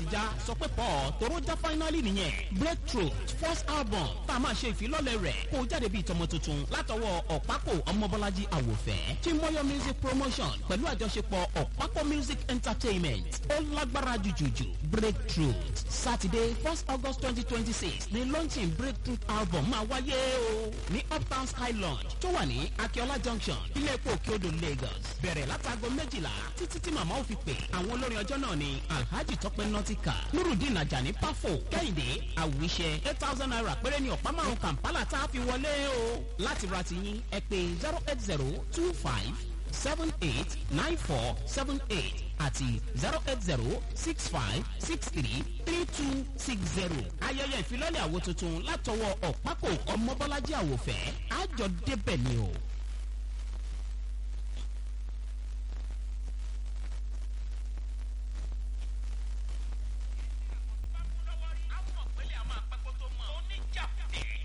já sọ pé pọ̀ tóró já finally nìyẹn breakthrough first album tá a máa ṣe ìfilọ́lẹ̀ rẹ̀ kó jáde bíi tọmọ tuntun látọwọ́ ọ̀pákò ọmọbọ́lájí àwòfẹ́ tí mọ́yọ́ music promotion pẹ̀lú àjọṣepọ̀ ọ̀pákò music entertainment ó lágbára jùjùjù breakthrough saturday first august twenty twenty six ni launching breakthrough album máa wáyé o ní uptown sky lounge tó wà ní akiola junction ilé epo òkèodò lagos bẹ̀rẹ̀ látago méjìlá títí tí màmá ò fi pè àwọn olórin ọjọ́ náà ni alhaji tọpẹ nọtíkà nurudeen ajani pafo kẹ́hìndé àwíṣẹ eight thousand naira péré ní ọ̀pá márùn kampala tá a fi wọlé o láti ra tiyín ẹ pé zero eight zero two five seven eight nine four seven eight àti zero eight zero six five six three three two six zero. ayẹyẹ ìfilọ́lẹ̀ àwo tuntun látọwọ́ ọ̀pákò ọmọbọ́lájí àwòfẹ́ àjọ débẹ̀ ni o.